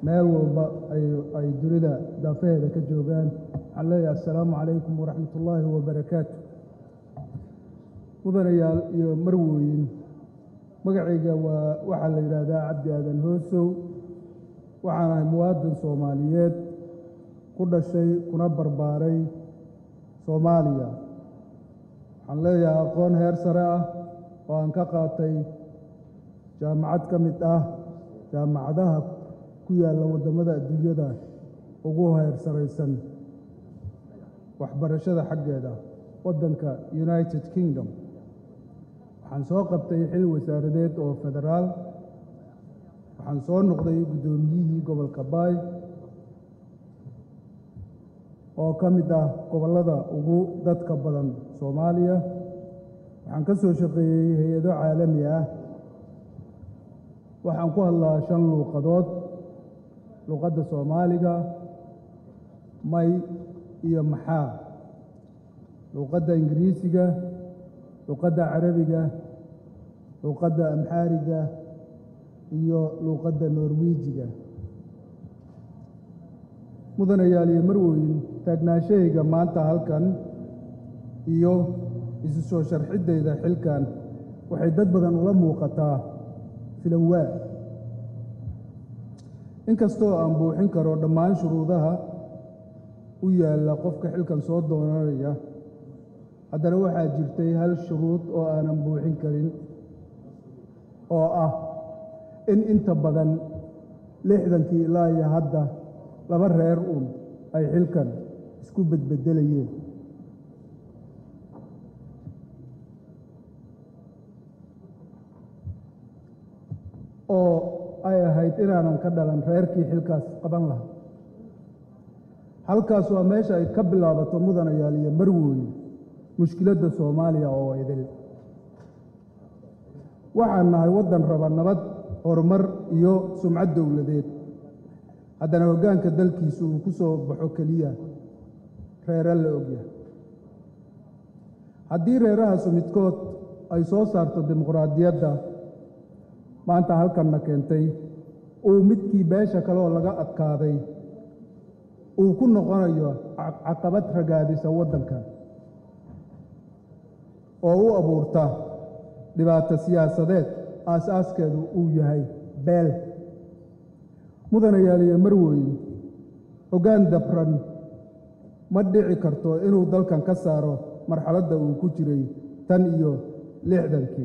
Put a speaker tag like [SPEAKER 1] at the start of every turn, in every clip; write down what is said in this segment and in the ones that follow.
[SPEAKER 1] meel walba ay dunida daafaheeda ka joogaan waxaan leeyahay assalaamu calaykum waraxmat ullaahi wabarakaatu mudanayaal iyo marwooyin magacayga waa waxaa la yidhaahdaa cabdi aadan hoosow waxaan ahay muwaadin soomaaliyeed ku dhashay kuna barbaaray soomaaliya waxaan leeyahay aqoon heer sare ah oo aan ka qaatay jaamacad ka mid ah jaamacadaha ku yaalla waddamada adduunyada ugu heer saraysan waxbarashada xaggeeda waddanka united kingdom waxaan soo qabtay xil wasaaradeed oo federaal waxaan soo noqday guddoomiyihii gobolka baay oo ka mid ah gobollada ugu dadka badan soomaaliya waxaan ka soo shaqeeyey hay-ado caalami ah waxaan ku hadlaa shan luuqadood luuqadda soomaaliga may iyo maxaa luuqadda ingiriisiga luuqadda carabiga luuqadda amxaariga iyo luuqadda norwiijiga mudanayaal iyo marwoyin taagnaashahayga maanta halkan iyo isu soo sharxiddayda xilkan waxay dad badan ula muuqataa filanwaa inkastoo aan buuxin karo dhammaan shuruudaha u yaalla qofka xilkan soo doonanaya haddana waxaa jirtay hal shuruud oo aanan buuxin karin oo ah in inta badan lixdankii ilaa iyo hadda laba reer uun ay xilkan isku bedbedelayeen oo ay ahayd inaanan ka dhalan reerkii xilkaas qaban lahaa halkaas waa meesha ay ka bilaabato mudanayaal iyo marwooye mushkiladda soomaaliya oo idil waxaan nahay waddan raba nabad horumar iyo sumcad dowladeed haddana hoggaanka dalkiisu uu ku soo baxo keliya reere la ogyahay haddii reerahaasu midkood ay soo saarto dimuqraadiyadda maanta halkanna keentay uu midkii beesha kaleoo laga adkaaday uu ku noqonayo caqabad ragaadisa waddankan oo u abuurta dhibaato siyaasadeed aas-aaskeedu uu yahay beel mudanayaal iyo marweyn hoggaan dabran ma dhici karto inuu dalkan ka saaro marxaladda uu ku jiray tan iyo lixdankii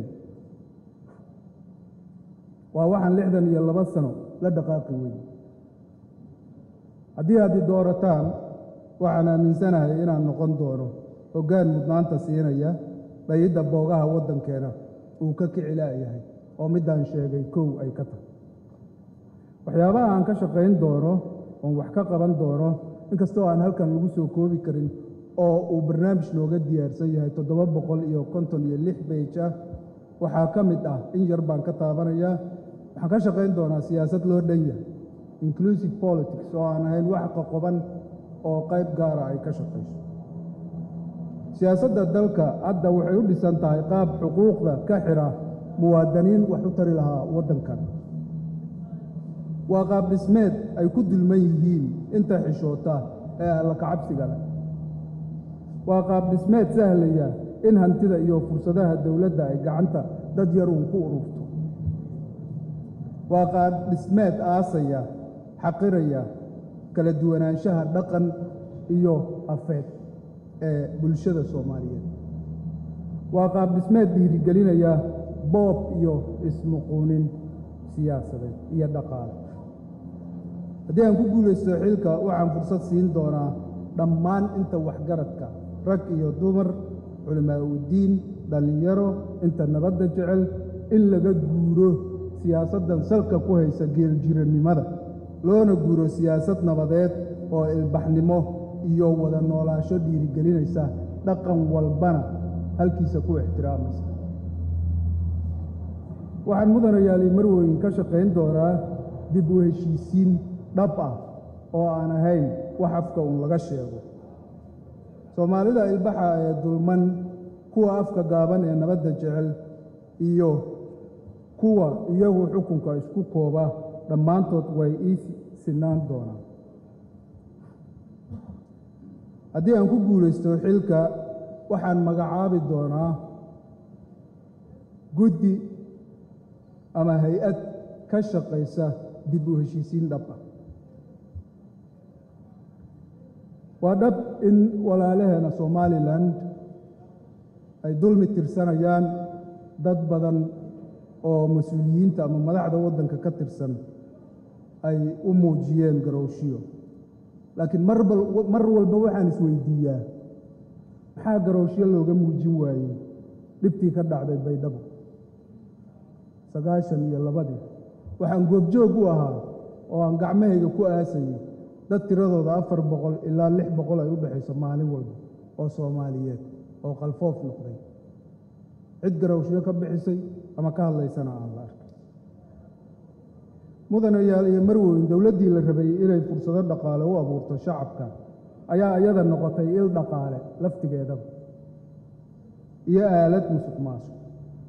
[SPEAKER 1] waa waxaan lixdan iyo laba sano la dhaqaaqi weyn haddii aad i doorataan waxaan aaminsanahay inaan noqon doono hoggaan mudnaanta siinaya dhayidda boogaha waddankeena uu ka kici la'yahay oo middaan sheegay kow ay ka tahay waxyaabaha aan ka shaqayn doono oon wax ka qaban doono inkastoo aan halkan lagu soo koobi karin oo uu barnaamij nooga diyaarsan yahay toddoba boqol iyo konton iyo lix beej ah waxaa ka mid ah in yar baan ka taabanayaa waxaan ka shaqayn doonaa siyaasad loo dhan yahay inclusive politics oo aan ahayn wax qoqoban oo qayb gaara ay ka shaqayso siyaasadda dalka hadda waxay u dhisan tahay qaab xuquuqda ka xidha muwaadiniin wax u tari lahaa waddankan waa qaab dhismeed ay ku dulman yihiin inta xishoota ee alla kacabsiga leh waa qaab dhismeed sahlaya in hantida iyo fursadaha dowladda ay gacanta dad yar uun ku ururto waa qaab dhismeed aasaya xaqiraya kala duwanaanshaha dhaqan iyo afeed ee bulshada soomaaliyeed waa qaab dhismeed dhiirigelinaya boob iyo ismuquunin siyaasadeed iyo dhaqaale haddii aan ku guulaysto xilka waxaan fursad siin doonaa dhammaan inta waxgaradka rag iyo dumar culimaa udiin dhallinyaro inta nabadda jecel in laga guuro siyaasaddan salka ku haysa geeljirannimada loona guuro siyaasad nabadeed oo ilbaxnimo iyo wada noolaasho dhiirigelinaysa dhaqan walbana halkiisa ku ixtiraamaysa waxaan mudanayaali marweyn ka shaqayn doonaa dib u heshiisiin dhab ah oo aan ahayn wax afka uun laga sheego soomaalida ilbaxa ee dulman kuwa afka gaaban ee nabadda jecel iyo kuwa iyagu xukunka isku kooba dhammaantood way ii sinaan doonaa haddii aan ku guulaysto xilka waxaan magacaabi doonaa guddi ama hay-ad ka shaqaysa dib u heshiisiin dhab ah waa dhab in walaalaheena somalilan ay dulmi tirsanayaan dad badan oo mas-uuliyiinta ama madaxda waddanka ka tirsan ay u muujiyeen garowshiyo laakiin mar walba waxaan isweydiiyaa maxaa garowshyo looga muujin waayey dhibtii ka dhacday baydhabo sagaashan iyo labadii waxaan goobjoog u ahaa oo aan gacmahayga ku aasayay dad tiradooda afar boqol ilaa lix boqol ay u dhexayso maalin walba oo soomaaliyeed oo qalfoof noqday cid garowshyo ka bixisay ama ka hadlaysana aan la arkay mudanayaal iyo marweyn dowladdii la rabay inay fursado dhaqaale u abuurto shacabka ayaa iyada noqotay il dhaqaale laftigeedaba iyo aalad musuq maasuq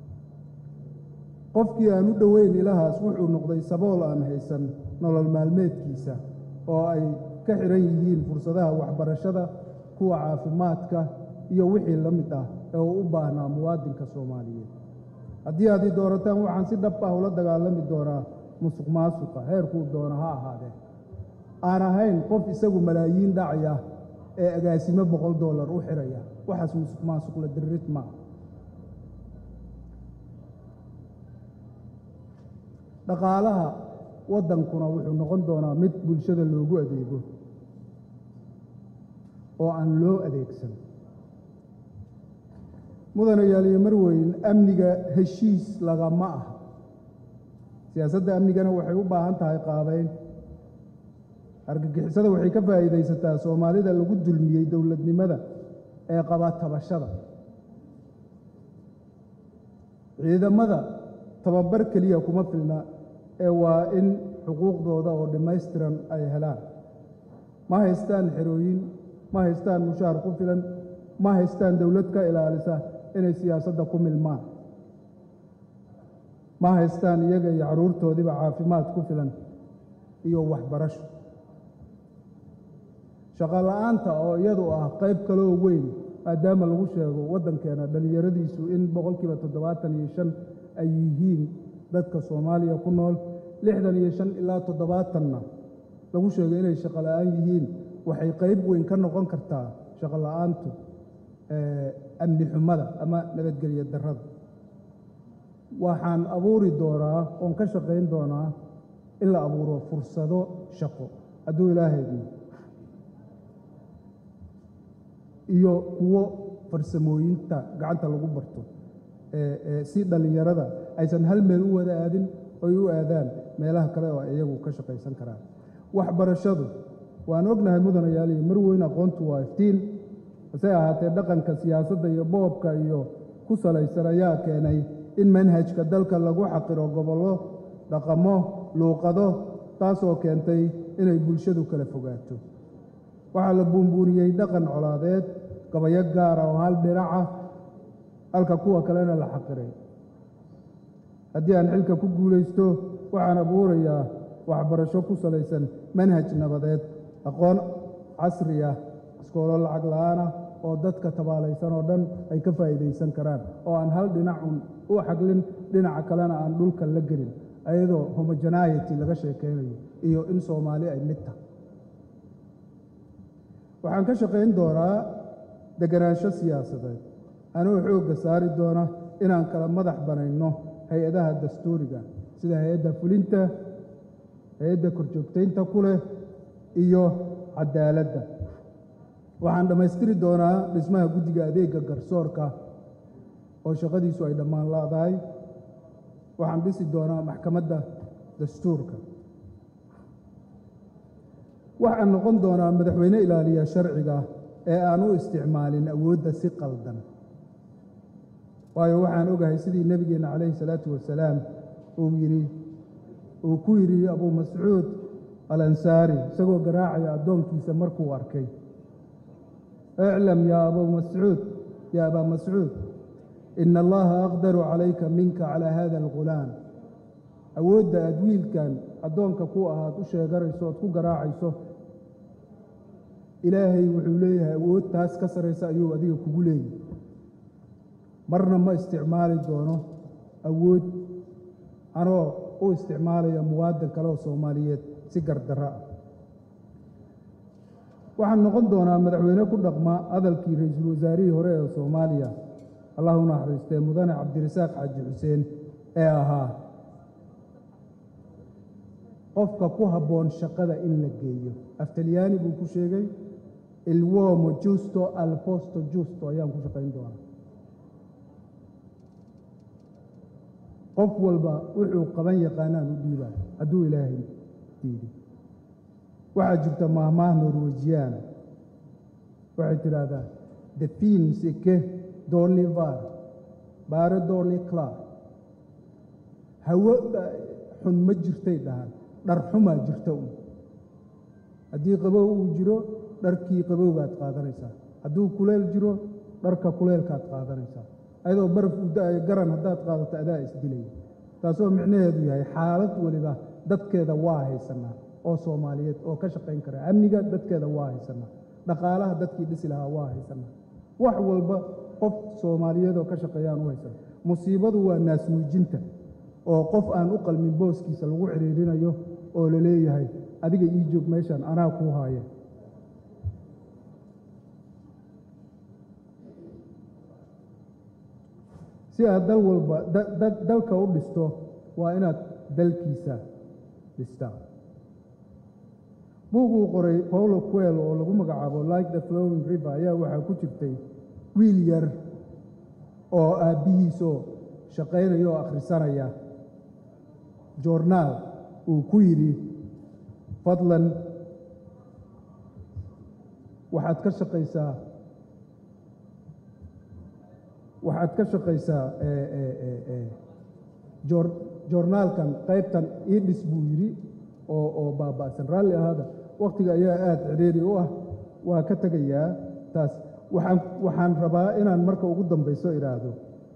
[SPEAKER 1] qofkii aan u dhoweyn ilahaas wuxuu noqday sabool aan haysan nolol maalmeedkiisa oo ay ka xidhan yihiin fursadaha waxbarashada kuwa caafimaadka iyo wixii la mid ah ee uu u baahnaa muwaadinka soomaaliyeed haddii aad i doorataan waxaan si dhab ah ula dagaalami doonaa musuq maasuqa heerkuu doono ha ahaadee aan ahayn qof isagu malaayiin dhacaya ee agaasimo boqol dollar u xidhaya waxaas musuq maasuq la diririd maa dhaqaalaha waddankuna wuxuu noqon doonaa mid bulshada loogu adeego oo aan loo adeegsan mudanayaal iyo marweyn amniga heshiis lagama ah siyaasadda amnigana waxay u baahan tahay qaabayn argagixisada waxay ka faa'iidaysataa soomaalida lagu dulmiyey dowladnimada ee qaba tabashada ciidamada tababar keliya kuma filna ee waa in xuquuqdooda oo dhammaystiran ay helaan ma haystaan xerooyin ma haystaan mushaar ku filan ma haystaan dowlad ka ilaalisa inay siyaasadda ku milmaan ma haystaan iyaga iyo carruurtoodiiba caafimaad ku filan iyo waxbarasho shaqo la'aanta oo iyadu ah qayb kaloo weyn maadaama lagu sheego waddankeena dhallinyaradiisu in boqolkiiba toddobaatan iyo shan ay yihiin dadka soomaaliya ku nool lixdan iyo shan ilaa toddobaatanna lagu sheego inay shaqo la'aan yihiin waxay qayb weyn ka noqon kartaa shaqo la'aantu amni xumada ama nabadgelyo darrada waxaan abuuri doonaa oon ka shaqayn doonaa in la abuuro fursado shaqo hadduu ilaahaydu iyo kuwo farsamooyinta gacanta lagu barto si dhallinyarada aysan hal meel u wada aadin oy u aadaan meelaha kale oo iyagu ka shaqaysan karaan waxbarashadu waan ognahay mudanayaal iyo marweyn aqoontu waa iftiin hase ahaatee dhaqanka siyaasadda iyo boobka iyo ku salaysan ayaa keenay in manhajka dalka lagu xaqiro gobollo dhaqamo luuqado taasoo keentay inay bulshadu kala fogaato waxaa la buunbuuniyey dhaqan colaadeed gabayo gaara oo hal dhinaca halka kuwa kalena la xaqiray haddii aan xilka ku guulaysto waxaan abuurayaa waxbarasho ku salaysan manhaj nabadeed aqoon casri ah iskoolo lacag la'aanah oo dadka tabaalaysan oo dhan ay ka faa'iidaysan karaan oo aan hal dhinacun u xaglin dhinaca kalena aan dhulka la gelin ayadoo homogenaity laga sheekaynayo iyo in soomaali ay mid tahay waxaan ka shaqayn doonaa deganaansho siyaasadeed anuu xoogga saari doona inaan kala madax banayno hay-adaha dastuuriga sida hay-adda fulinta hay-adda korjoogtaynta ku leh iyo cadaaladda waxaan dhammaystiri doonaa dhismaha guddiga adeegga garsoorka oo shaqadiisu ay dhammaan laadahay waxaan dhisi doonaa maxkamadda dastuurka waxaan noqon doonaa madaxweyne ilaaliya sharciga ee aan u isticmaalin awoodda si qaldan waayo waxaan ogahay sidii nebigeenna calayhi salaatu wasalaam uu yidhi uu ku yidhi abuu mascuud alansaari isagoo garaacaya addoonkiisa markuu arkay iclam yaa abuu mascuud yaa abaa mascuud ina allaha aqdaru calayka minka calaa hada algulaam awoodda aad wiilkan addoonka ku ahaad u sheeganayso ood ku garaacayso ilaahay wuxuu leeyahay awood taas ka saraysa ayuu adiga kugu leeyahay marna ma isticmaali doono awood anoo u isticmaalaya muwaadin kale oo soomaaliyeed si gardarro ah waxaan noqon doonaa madaxweyne ku dhaqma hadalkii ra-iisul wasaarihii hore ee soomaaliya allah u naxariistee mudane cabdirasaaq xaaji xuseen ee ahaa qofka ku habboon shaqada in la geeyo aftalyaani buu ku sheegay ilwomo justo al posto justo ayaan ku shaqayn doonaa qof walba wuxuu qaban yaqaanaan u dhiibaa hadduu ilaahay diidi waxaa jirta maahmaah norwejiyaana waxay tidhaahdaa the fins ike doli var baare doli cla hawo xun ma jirtay dhahaan dhar xumaa jirta un haddii qabow uu jiro dharkii qabowgaad qaadanaysaa hadduu kuleel jiro dharka kuleelkaad qaadanaysaa ayadoo baraf u da-ayo garan haddaad qaadato adaa isdilaya taasoo micnaheedu yahay xaalad weliba dadkeeda waa haysanaa oo soomaaliyeed oo ka shaqayn kara amniga dadkeeda waa haysanaa dhaqaalaha dadkii dhisi lahaa waa haysanaa wax walba qof soomaaliyeed oo ka shaqeeyaan u haysana musiibadu waa naasnuujinta oo qof aan u qalmin booskiisa lagu cidhiirinayo oo la leeyahay adiga ii joog meeshaan anaa kuu haaya si aad dal walba dalka u dhisto waa inaad dalkiisa dhistaa buug uu qoray paulo quel oo lagu magacaabo like the flowing river ayaa waxaa ku jirtay wiil yar oo aabbihiisoo shaqaynaya oo akhrisanaya joornaal uu ku yidhi fadlan waxaad ka shaqaysaa waxaad ka shaqaysaa joornaalkan qaybtan ii dhis buu yidhi oo oo baaba'san raalli ahaada wakhtiga ayaa aada cidhiiri u ah waa ka tegayaa taas waxaan waxaan rabaa inaan marka ugu dambayso idhaahdo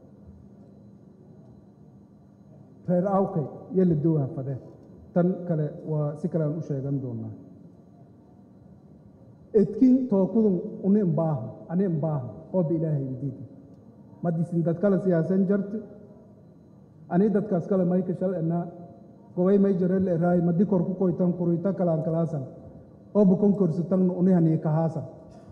[SPEAKER 1] reer awkay iyo la dowha fade tan kale waa si kale aan u sheegan doonaa edkin tookudun uni imbaaha ani imbaaha ooba ilaahay idiidi madisin dad kale siyaasan jarte ani dadkaas kale mayka shal enaa gobay may jarel eraay madi kor ku koytan kuruyta kalaan kalaasan ooba konkorsitangna unihanii kahaasan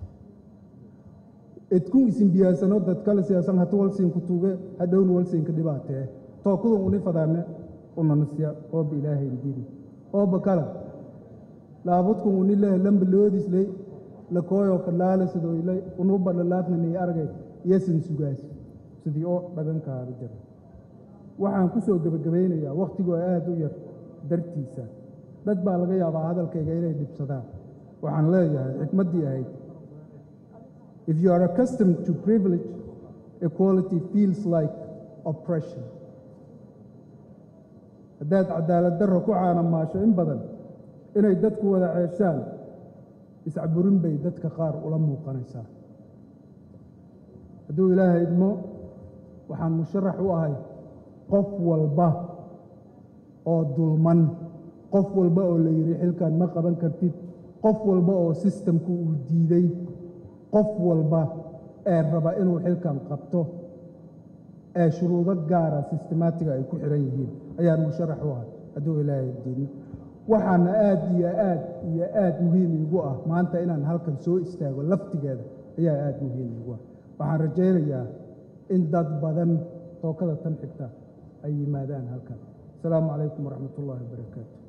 [SPEAKER 1] edkun isin biyaasano dad kale siyaasan hatu walsiinku tuuge hadhowna walsiinka dhibaatee tookudun uni fadaane unanasya ooba ilaahay idiidi ooba kale laabudkun uni lehe lamba loodisley lakooyoo kalaale sidoylay unuba lalaadnanii argay iyosin sugaas sidii oo dhagankaada jira waxaan ku soo gebagabaynayaa wakhtigoo aad u yar dartiisa dad baa laga yaabaa hadalkayga inay dhibsadaan waxaan leeyahay xikmaddii ahayd if you are accustomed to privilege equality feels like oppression haddaad cadaalad darro ku caanamaasho in badan inay dadku wada ceeshaan iscaburin bay dadka qaar ula muuqanaysaa hadduu ilaahay idmo waxaan musharax u ahay qof walba oo dulman qof walba oo la yidhi xilkan ma qaban kartid qof walba oo sistamku uu diiday qof walba ee raba inuu xilkan qabto ee shuruudo gaara sistemaatiga ay ku xihan yihiin ayaan musharax u ahay hadduu ilaahay diidno waxaana aad iyo aad iyo aad muhiim iigu ah maanta inaan halkan soo istaago laftigeeda ayaa aad muhiim iigu ah waxaan rajaynayaa in dad badan tookada tan xigta ay yimaadaan halkan asalaamu calaykum waraxmat ullaahi wabarakaatu